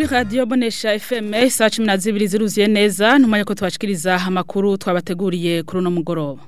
radiyo bonesha efeme saa cumi na zibiri ziruzuye neza ntumanye ko tubashikiriza amakuru twabateguriye kuri uno mugoroba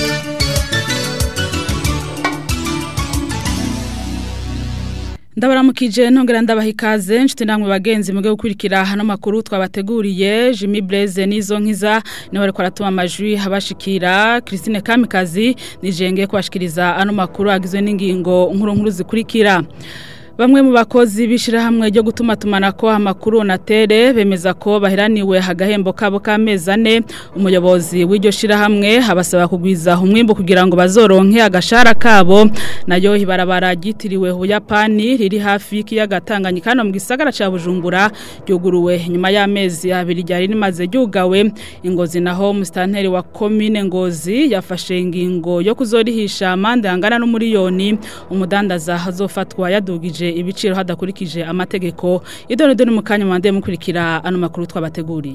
ndabaramukije ntongera ndabaha ikaze nshuti namwe bagenzi muge gukurikira hano makuru twabateguriye Jimmy Blaze nizo nkiza niho ariko aratuma amajwi habashikira Christine Kamikazi nijenge kubashikiriza ano makuru agizwe n'ingingo nkuru nkuru zikurikira Bamwe mu bakozi bishirahamwe ryo gutuma tumanako amakuru na tere bemeza ko bahiraniwe hagahembo kabo kameza ane umuyobozi w'iryo shirahamwe abasaba kugwiza umwimbo kugira ngo bazoronke agashara kabo nayo hibarabara gitiriwe Buyapani riri hafi y'ikiyaga Tanganyika no mu gisagara ca Bujumbura ryuguruwe nyuma y'amezi abiri ryari rimaze ryugawe ingozi naho mustanteri wa commune ngozi yafashe ingingo yo kuzorihisha amande angana n'umuriyoni umudandaza hazofatwa yadugije ibiciro hadakurikije amategeko idone done mu kanya mande mukurikira ano makuru twabateguriye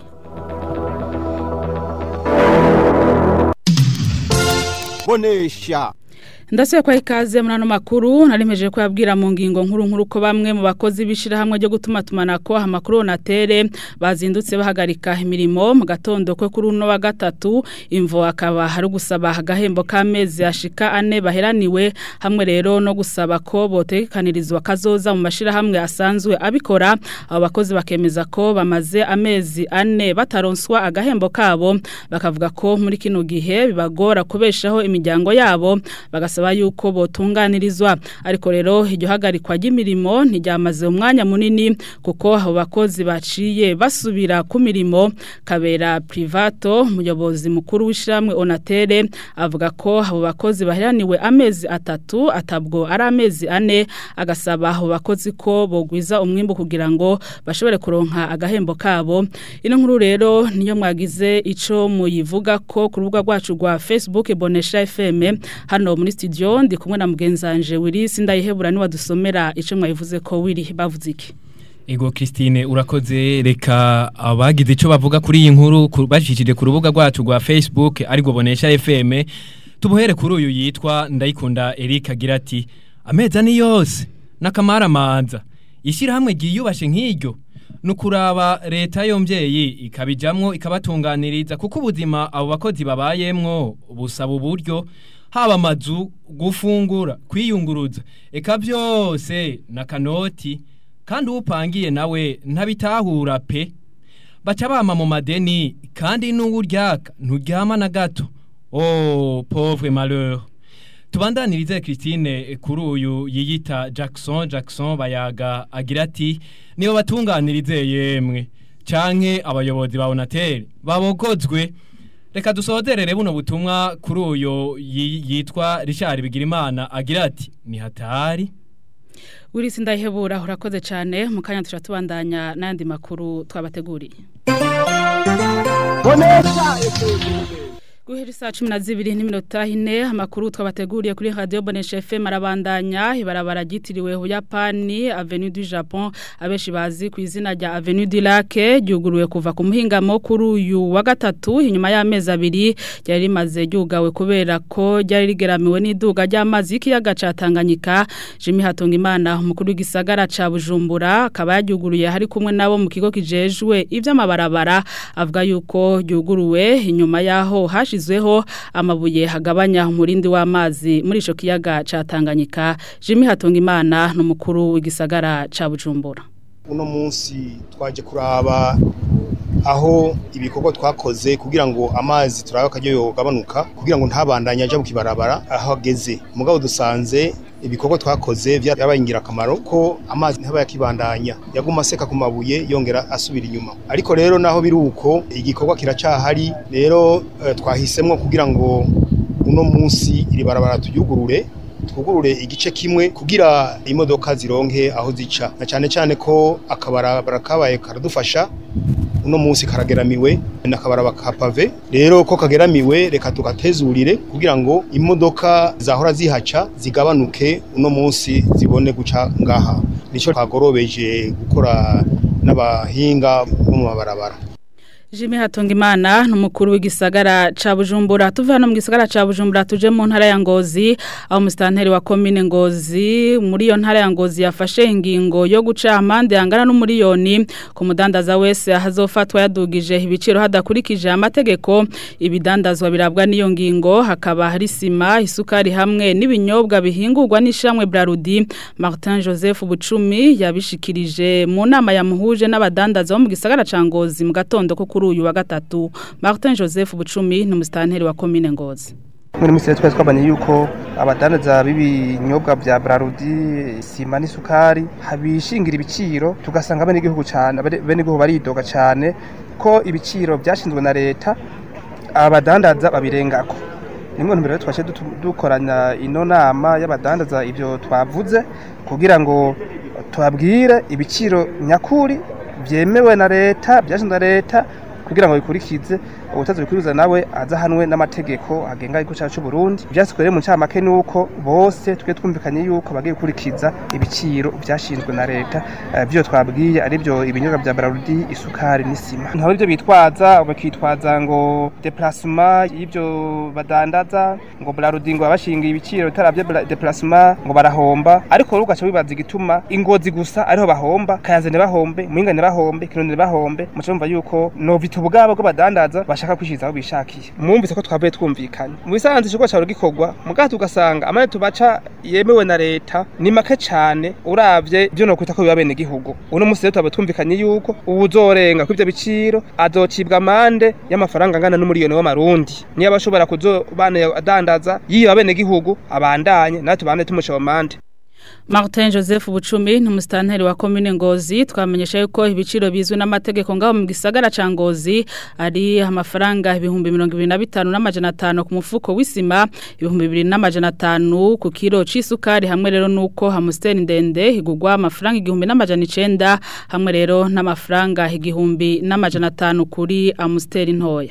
bonesha Ndasuye kwa ikaze muri ano makuru narimeje ko yabwira mu ngingo nkuru nkuru ko bamwe mu bakozi bishira hamwe ryo gutuma tumanako amakuru na tere bazindutse bahagarika imirimo mu gatondo kwe kuri uno wa gatatu imvo akaba hari gusaba agahembo kamezi ashika ane baheraniwe hamwe rero no gusaba ko botekanirizwa kazoza mu mashira hamwe asanzwe abikora abo bakozi bakemeza ko bamaze amezi ane bataronswa agahembo kabo bakavuga ko muri kino gihe bibagora kubeshaho imiryango yabo bagasaba yuko botunganirizwa ariko rero iryo hagarikwa ry'imirimo ntiryamaze umwanya munini kuko abo bakozi baciye basubira ku mirimo kabera privato umuyobozi mukuru w'ishyirahamwe onatere avuga ko abo bakozi baheraniwe amezi atatu atabwo ari amezi ane agasaba abo bakozi ko bogwiza umwimbo kugira ngo bashobore kuronka agahembo kabo ino nkuru rero niyo mwagize ico muyivuga ko ku rubuga rwacu rwa Facebook Bonesha FM hano muri studio ndi kumwe na mugenzanje Willis ndayihebura ni wadusomera ico mwayivuze ko wiri bavuze iki Ego Christine urakoze reka abagize ico bavuga kuri iyi nkuru bashishije ku rubuga rwacu rwa Facebook ariko bonesha FM tubuhere kuri uyu yitwa ndayikunda Eric agira ati ameza ni yose nakamara manza ishyirahamwe ryiyubashe nk'iryo nukuraba leta yomvyeyi ikabijamwo ikabatunganiriza kuko ubuzima abo bakozi babayemwo busaba uburyo haba amazu gufungura kwiyunguruza eka byose na kanoti kandi upangiye nawe ntabitahura pe baca bama mu madeni kandi n'uwuryaka nturyama na gato oh pauvre malheur tubandanirize Christine kuri uyu yiyita Jackson Jackson bayaga agira ati niyo batunganirize yemwe canke abayobozi ba Onatel babogozwe reka dusozerere buno butumwa kuri uyu yitwa Richard Bigirimana agira ati ni hatari Willis ndahebura urakoze cyane mu kanya turatubandanya n'andi makuru twabateguriye bonesha Guhera saa cumi na zibiri n'iminota ine amakuru twabateguriye kuri radio Bonesha FM arabandanya ibarabara ryitiriwe Buyapani Avenue du Japon abeshi bazi ku izina rya Avenue du Lac ryuguruwe kuva ku muhingamo kuri uyu wa gatatu inyuma y'amezi abiri ryari rimaze ryugawe kubera ko ryari rigeramiwe n'iduga ry'amazi y'ikiyaga ca Tanganyika Jimmy Hatongimana umukuru w'igisagara ca Bujumbura akaba yaryuguruye hari kumwe nabo mu kigo kijejwe ivy'amabarabara avuga yuko ryuguruwe inyuma yaho hashi hashyizweho amabuye hagabanya umurindi w'amazi muri ico kiyaga ca Tanganyika Jimmy Hatongimana n'umukuru w'igisagara ca Bujumbura uno munsi twaje kuraba aho ibikorwa twakoze kugira ngo amazi turabe akaryo yogabanuka kugira ngo ntabandanye aja mu kibarabara aho ageze mugabo dusanze ibikorwa twakoze byabaye ingirakamaro ko amazi ntaba yakibandanya yaguma aseka ku mabuye yongera asubira inyuma ariko rero naho biri uko igikorwa kiracahari rero eh, twahisemwo kugira ngo uno munsi iri barabara tuyugurure twugurure igice kimwe kugira imodoka zironke aho zica na cyane cyane ko akabarabara kabaye karadufasha uno munsi karageramiwe nakabaraba ka pave rero ko kageramiwe reka tugatezurire kugira ngo imodoka zahora zihaca zigabanuke uno munsi zibone guca ngaha nico twagorobeje gukora n'abahinga bo mu mabarabara Jimmy Hatungimana numukuru w'igisagara ca Bujumbura tuva hano mu gisagara ca Bujumbura tuje mu ntara ya Ngozi aho mustanteri wa commune Ngozi muri iyo ntara ya Ngozi yafashe ingingo yo guca amande angana n'umuriyoni ku mudandaza wese hazofatwa yadugije ibiciro hadakurikije amategeko ibidandazwa birabwa n'iyo ngingo hakaba hari sima isukari hamwe n'ibinyobwa bihingurwa n'ishamwe Brarudi Martin Joseph Bucumi yabishikirije mu nama yamuhuje n'abadandaza bo mu gisagara ca Ngozi mu gatondo ko kuri uyu wa gatatu Martin Joseph Bucumi ni umustanteri wa commune Ngozi muri misiri twari twabonye yuko abadandaza b'ibinyobwa bya Brarudi sima n'isukari habishingira ibiciro tugasanga bene igihugu cyane bene igihugu baridoga cyane ko ibiciro byashinzwe na leta abadandaza babirengako nimwe ntumbero twashe dukoranya ino nama y'abadandaza ibyo twavuze kugira ngo tubabwire ibiciro nyakuri byemewe na leta byashinzwe na leta kugira ngo bikurikize ubutazi bikuriza nawe azahanwe n'amategeko agenga igihugu cyacu Burundi byasizwe rero mu ncamake nuko bose twe twumvikanye yuko bagiye gukurikiza ibiciro byashinzwe na leta byo twabwiye ari byo ibinyobwa bya Brarudi isukari n'isima ntabwo ibyo bitwaza bakitwaza ngo déplacement y'ibyo badandaza ngo Brarudi ngo abashingiye ibiciro bitaravye déplacement ngo barahomba ariko rugaca bibaza igituma ingozi gusa ariho bahomba kayanzane bahombe muhingane bahombe kinone bahombe mucumva yuko novita ubwabo bwo badandaza bashaka kwishyizaho bishakiye mwumvise ko twavuye twumvikanye mu bisanzwe ikigo cyawe gikorwa mugaha tugasanga amane tubaca yemewe na leta ni make cyane urabye ibyo no kwita ko biba bene igihugu uno munsi rero tuba twumvikanye yuko ubu uzorenga kuri ibyo biciro azocibwa amande y'amafaranga angana n'umuriyoni w'amarundi niyo aba ashobora kuzobana adandaza yiba bene igihugu abandanye natwe tubande tumuca amande Martin Joseph Bucumi ni umustanteri wa commune Ngozi twamenyesha yuko ibiciro bizwe n'amategeko ngaho mu gisagara ca Ngozi ari amafaranga ibihumbi 25 n'amajana 5 ku mufuko w'isima ibihumbi 2 n'amajana 5 ku kilo c'isukari hamwe rero nuko hamusteri ndende igugwa amafaranga igihumbi n'amajana 9 hamwe rero n'amafaranga igihumbi n'amajana 5 kuri amusteri ntoya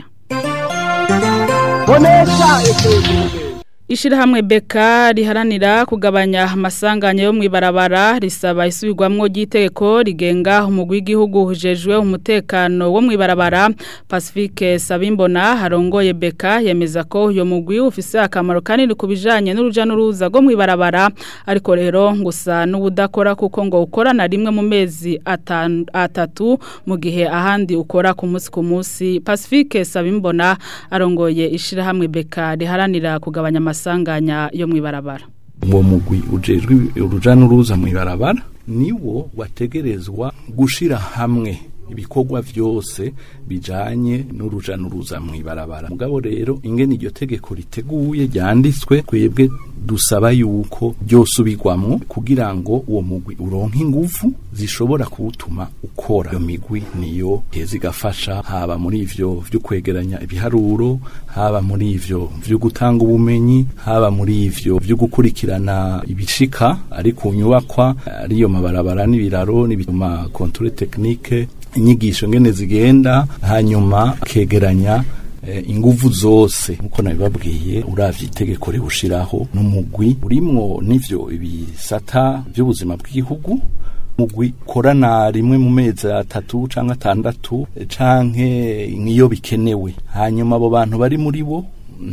Bonesha ekeje Ishirahamwe beka riharanira kugabanya amasanganya yo mwibarabara risaba isubirwamwo ry'itegeko rigenga umugwi w'igihugu hujejwe umutekano wo mwibarabara Pacifique Sabimbona harongoye beka yemeza ko uyo mugwi ufise akamaro kanini kubijanye n'uruja n'uruza go mwibarabara ariko rero ngusa n'ubudakora kuko ngo ukorana rimwe mu mezi atan- atatu mu gihe ahandi ukora ku munsi ku munsi Pacifique Sabimbona arongoye ishirahamwe beka riharanira kugabanya amasanganya yo mwibarabara uwo mugwi ujejwe uruja n'uruza mu ibarabara niwo wategerezwa gushira hamwe ibikorwa vyose bijanye n'uruja n'uruza mu ibarabara mugabo rero ingene iryo tegeko riteguye ryanditswe twebwe dusaba yuko ryosubirwamwo kugira ngo uwo mugwi uronke ingufu zishobora kuwutuma ukora iyo migwi niyo heza igafasha haba muri ivyo vyo kwegeranya ibiharuro haba muri ivyo vyo gutanga ubumenyi haba muri ivyo vyo gukurikirana ibishika ari ku nyubakwa ariyo mabarabara n'ibiraro n'ibituma controle technique inyigisho ngene zigenda hanyuma kegeranya eh, inguvu zose nkuko nabibabwiye uravye itegeko ribushiraho n'umugwi urimwo n'ivyo ibisata by'ubuzima bw'igihugu mugwi korana rimwe mu mezi atatu canke atandatu eh, canke nk'iyo bikenewe hanyuma abo bantu bari muri bo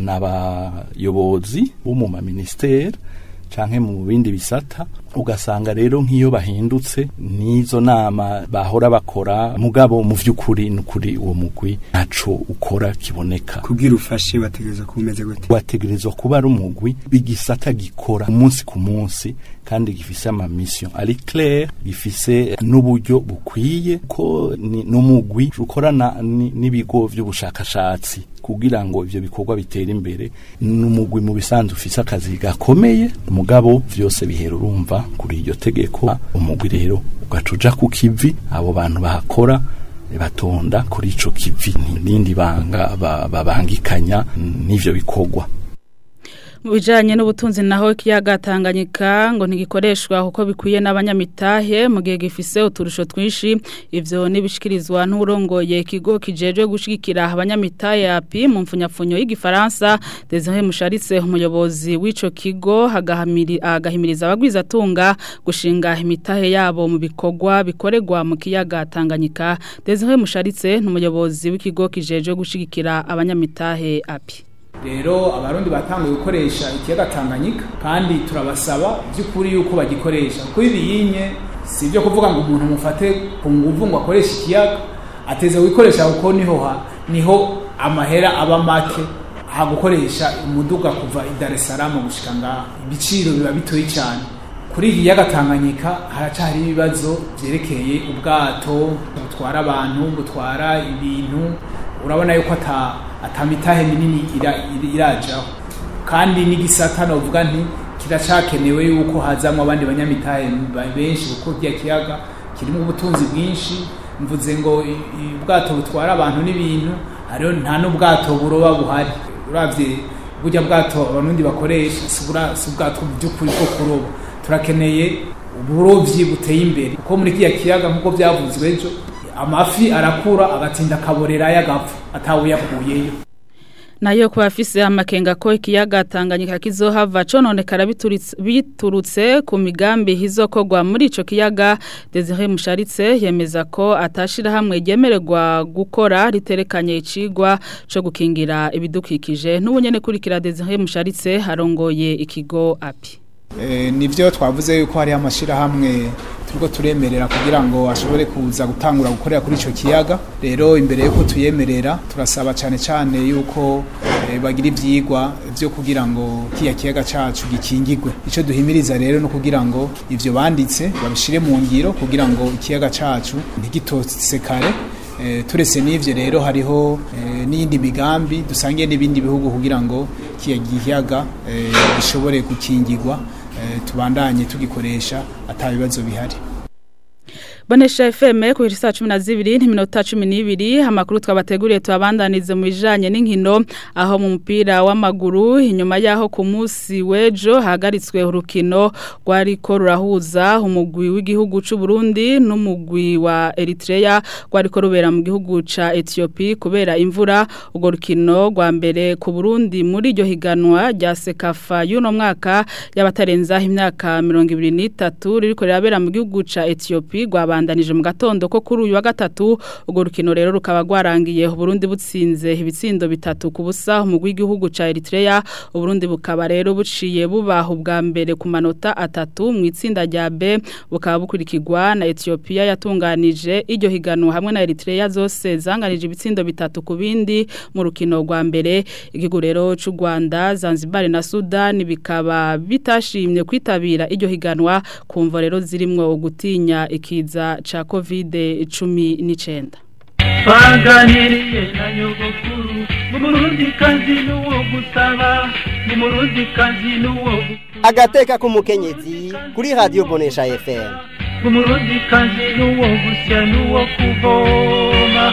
n'abayobozi bo mu maministeri canke mu bindi bisata ugasanga rero nk'iyo bahindutse n'izo nama bahora bakora mugabo mu vy'ukuri n'ukuri uwo mugwi ntaco ukora kiboneka kugira ufashe bategereza kumeze gute wategerezwa kuba ari umugwi bigisata gikora umunsi ku munsi kandi gifise ama mission ari clair gifise n'uburyo bukwiye ko ni n'umugwi ukorana ni- n'ibigo vy'ubushakashatsi kugira ngo ivyo bikorwa bitere imbere n'umugwi mu bisanzwe ufise akazi gakomeye mugabo vyose bihera urumva kuri iryo tegeko umugwi rero ugaca uja ku kivi abo bantu bahakora batonda kuri ico kivi n'indi banga ba- babangikanya n'ivyo bikorwa mu bijanye n'ubutunzi naho ikiyaga Tanganyika ngo ntigikoreshwa kuko bikwiye n'abanyamitahe mu gihe gifise uturusho twinshi ivyo nibishikirizwa n'urongoye ikigo kijejwe gushigikira abanyamitahe api mu mfunyapfunyo y'igifaransa Desire Musharitse umuyobozi w'ico kigo hagahamiri agahimiriza abagwizatunga gushinga imitahe yabo mu bikorwa bikorerwa mu kiyaga Tanganyika Desire Musharitse n'umuyobozi w'ikigo kijejwe gushigikira abanyamitahe api rero abarundi batanguye gukoresha ikiyaga Tanganyika kandi turabasaba by'ukuri yuko bagikoresha kuko ibiyinye si ibyo kuvuga ngo umuntu mufate ku nguvu ngo akoreshe ikiyaga ateze gukoresha kuko niho ha niho amahera aba make ha gukoresha umuduga kuva i Dar es Salaam gushika ngaha ibiciro biba bitoyi cyane kuri iki kiyaga Tanganyika haracari ibibazo byerekeye ubwato butwara abantu butwara ibintu urabona yuko ata atamitahe minini irajaho kandi n'igisata novuga nti kiracakenewe yuko hazamwo abandi banyamitahe benshi kuko kiya kiyaga kirimo ubutunzi bwinshi mvuze ngo ubwato butwara abantu n'ibintu hariho nta n'ubwato buroba buhari uravye burya bwato abarundi bakoresha si ubwato by'ukuri bwo kuroba turakeneye uburovyi buteye imbere kuko muri kiya kiyaga nk'uko byavuzwe ejo amafi arakura agatinda akaborera y'agapfa atawuyakuyeyo nayo kuba afise amakenga ko ikiyaga Tanganyika kizohava cononekara biturutse ku migambi hizokogwa muri ico kiyaga Desire Musharitse yemeza ko atashira hamwe ryemererwa gukora riterekanye icigwa co gukingira ibidukikije n'ubunyene kurikira Desire Musharitse harongoye ikigo api nivyo twavuze yuko hari amashirahamwe turiko turemerera kugira ngo ashobore kuza gutangura gukorera kuri ico kiyaga rero imbere yuko tuyemerera turasaba cane cane yuko bagira ivyigwa vyo kugira ngo kiya kiyaga cacu gikingirwe ico duhimiriza rero no kugira ngo ivyo banditse babishire mu ngiro kugira ngo ikiyaga cacu ntigitosekare turese n'ivyo rero hariho n'iyindi migambi dusangiye n'ibindi bihugu kugira ngo kiya giyaga gishobore gukingirwa tubandanye tugikoresha atabibazo bihari Bonesha FM ku saa 12 n'iminota 12 amakuru twabateguriye twabandanize mu bijanye n'inkino aho mu mupira w'amaguru inyuma yaho ku munsi wejo hagaritswe urukino rwariko rurahuza umugwi w'igihugu c'u Burundi n'umugwi wa Eritrea rwariko rubera mu gihugu ca Ethiopia kubera imvura urwo rukino rwa mbere ku Burundi muri iryo higanwa rya Sekafa y'uno mwaka y'abatarenza imyaka 23 ririko rirabera mu gihugu ca Ethiopia rwabandanije mu gatondo ko kuri uyu wa gatatu urwo rukino rero rukaba rwarangiye Burundi butsinze ibitsindo bitatu ku busa umugwi w'igihugu ca Eritrea Burundi bukaba rero buciye bubaha ubwa mbere ku manota atatu mu itsinda rya B bukaba bukurikirwa na Ethiopia yatunganije iryo higanwa hamwe na Eritrea zose zanganije ibitsindo bitatu ku bindi mu rukino rwa mbere igihugu rero c'u Rwanda Zanzibar na Sudan bikaba bitashimye kwitabira iryo higanwa kumva rero zirimwo gutinya ikiza cha covid 19 twaganiriye na nyogokuru n'umurundi kazi n'uwo gusaba n'umurundi kazi n'uwo agateka k'umukenyezi kuri radiyo bonesha fm n'umurundi kazi n'uwo gusya n'uwo kuvoma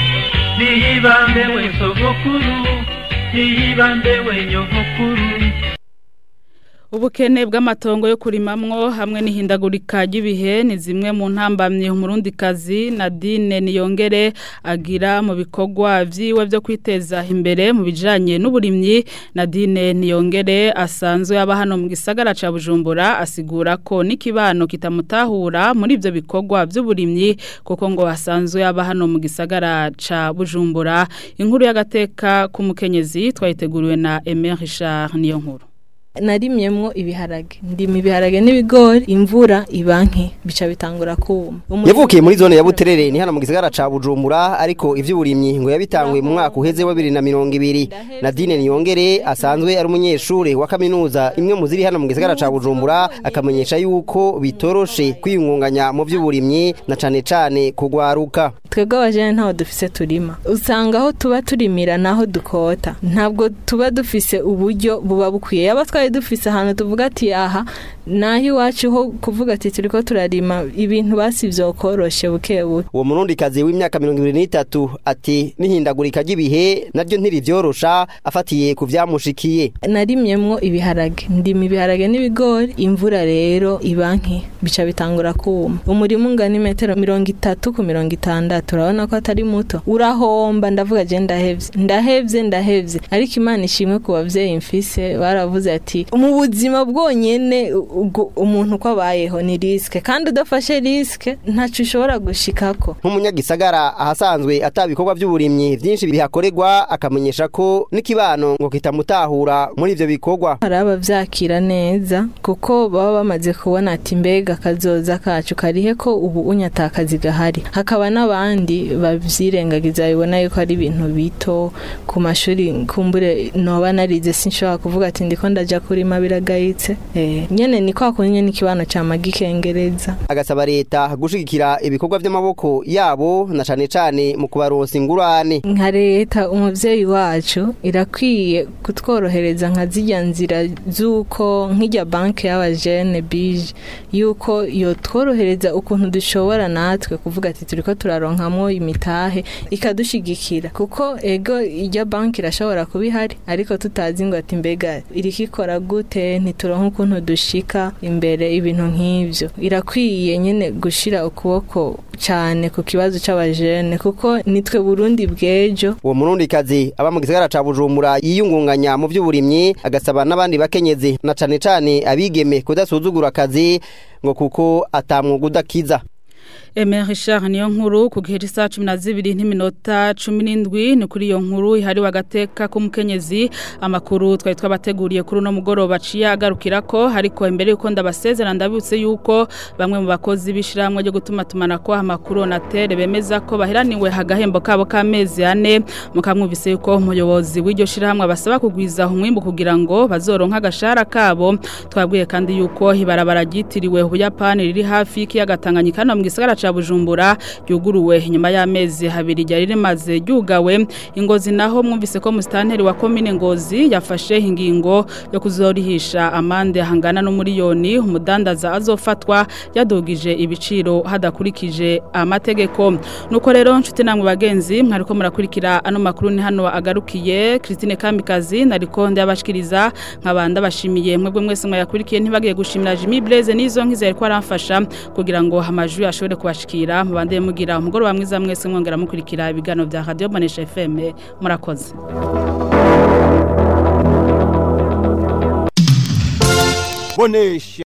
niyibambe we sogokuru niyibambe we nyogokuru Ubukene bw'amatongo yo kurimamwo hamwe n'ihindagurika ry'ibihe ni zimwe mu ntambamye umurundi kazi Nadine Niyongere agira mu bikorwa vyiwe byo kwiteza imbere mu bijanye n'uburimyi Nadine Niyongere asanzwe aba hano mu gisagara ca Bujumbura asigura ko n'ikibano kitamutahura muri ivyo bikorwa by'uburimyi kuko ngo asanzwe aba hano mu gisagara ca Bujumbura inkuru y'agateka k'umukenyezi twayiteguriwe na Emer Richard niyo nkuru narimyemwo ibiharage ndima ibiharage n'ibigori imvura ibanke bica bitangura kuma yavukiye muri zone ya Buterere ni hano mu gisagara ca Bujumbura ariko ivy'uburimyi ngo yabitanguye mu mwaka uheze wa 2020 Nadine Niyongere asanzwe ari umunyeshure wa kaminuza imwe mu ziri hano mu gisagara ca Bujumbura akamenyesha yuko bitoroshe kwiyungunganya mu vy'uburimyi na cane cane kugwaruka twebwe abajene ntaho dufise turima usanga aho tuba turimira naho dukota ntabwo tuba dufise uburyo buba bukwiye yaba twari dufise ahantu tuvuga ati aha naho iwacu ho kuvuga ati turiko turarima ibintu basi vyokoroshe buke buke uwo murundikazi w'imyaka mirongo ibiri n'itatu ati n'ihindagurika ry'ibihe naryo ntirivyorosha afatiye ku vyamushikiye narimyemwo ibiharage ndima ibiharage n'ibigori imvura rero iba nke bica bitangura kuma umurima ungana imetero mirongo itatu ku mirongo itandatu urabona ko atari muto urahomba ndavuga je ndahevye ndahevye ndahevye ariko imana ishimwe ku bavyeyi mfise baravuze ati mu buzima bwonyene ubwo umuntu uko abayeho ni risike kandi udafashe risike ntaco ushobora gushikako nk'umunyagisagara ahasanzwe atabikorwa by'uburimyi byinshi bihakorerwa akamenyesha ko n'ikibano ngo kitamutahura muri ivyo bikorwa hari abavyakira neza kuko baba bamaze kubona ati mbega kazoza kacu karihe ko ubu unyatakazi gahari hakaba n'abandi bavyirengagiza bibona yuko ari ibintu bito ku mashuri kumbure noba narize sinshobora kuvuga ati ndiko ndaja kurima biragayitse eh, nyene ni kwa kunye n'ikibano ca magikengereza agasaba leta gushigikira ibikorwa vy'amaboko yabo na cane cane mu kubaronsa ingurane nka leta umuvyeyi wacu irakwiye kutworohereza nka zirya nzira z'uko nk'irya banki y'abajene bije yuko yotworohereza ukuntu dushobora natwe kuvuga ati turiko turaronkamwo imitahe ikadushigikira kuko ego irya banki irashobora kuba ihari ariko tutazi ngo ati mbega iriko ikora gute ntituronka ukuntu dushika imbere ibintu nk'ivyo irakwiye nyene gushira ukuboko cane ku kibazo c'abajene kuko nitwe Burundi bw'ejo uwo murundikazi aba mu gisagara ca Bujumbura yiyungunganya mu vy'uburimyi agasaba n'abandi bakenyezi na cane cane abigeme kudasuzugura akazi ngo kuko atamwuga udakiza Emer Richard niyo nkuru ku gihe cy'isaha 12 n'iminota 17 ni kuri iyo nkuru ihari wagateka k'umukenyezi amakuru twari twabateguriye kuri no mugoroba ciye agarukira ko hariko imbere yuko ndabasezera ndabutse yuko bamwe mu bakozi bishiramwe ryo gutuma tumana ko amakuru na tere bemeza ko bahiraniwe hagahembo kabo kamezi ane mukamwumvise yuko umuyobozi w'iryo shiramwe basaba kugwiza umwimbu kugira ngo bazoronka agashara kabo twabwiye kandi yuko ibarabara ryitiriwe ubuyapani riri hafi y'ikiyaga Tanganyika no mu gisagara ca Bujumbura yuguruwe nyuma y'amezi habiri ryari rimaze ryugawe ingozi naho mwumvise ko mustanteri wa commune ngozi yafashe ingingo yo kuzorihisha amande hangana no miliyoni umudandaza azofatwa yadugije ibiciro hadakurikije amategeko nuko rero nshuti namwe bagenzi mwariko murakurikira ano makuru ni hano agarukiye Christine Kamikazi nariko ndabashikiriza nkabanda bashimiye mwebwe mwese mwayakurikiye ntibagiye gushimira Jimmy Blaze nizo nkizere ko aramfasha kugira ngo amajwi ashobore kubashikira mubande mugira umugoroba mwiza mwese mwongera mukurikira ibigano bya Radio Bonesha FM murakoze Bonesha